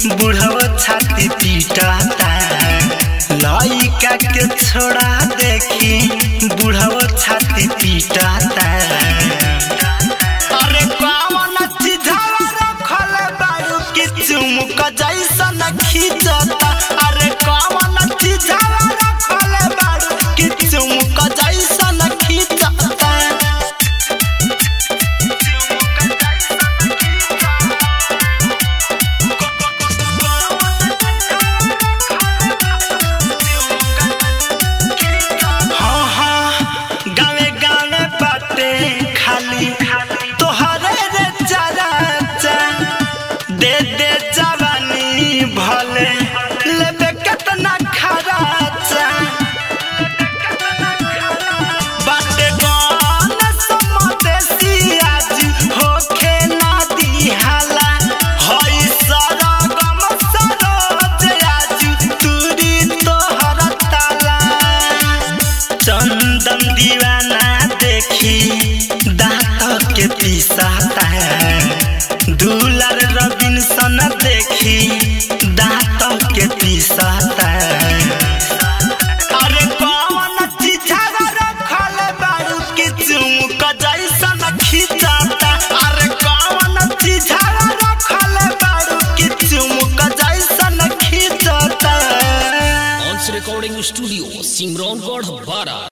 बुढ़व छाती पीटाता लइका के छोड़ा देखी बुढ़व छाती पीटाता अरे कौन चिझावा रखल बारू कि चुमुक जैसन खींचता अरे कौन चिझावा रखल बारू कि चुमुक जैसन खींचता हाँ हाँ गावे गावे बाटे खाली तोहरे रे चराचा दे दे जवानी भले लेबे केतना खराचा बाटे गौन समदेसी आज होखे ना दिहाला हई सरगम सरोज आज तुरी तोहर ताला चंदन दीवाना देखी दांत के पिसाता दुलार रबिनसन देखी दांत के पिसाता अरे कौन चिझावा रखल बारू कि चुमुक जैसन खिंचाता अरे कौन चिझावा रखल बारू कि चुमुक जैसन खिंचाता Once Recording Studio, Simron Gord Bara.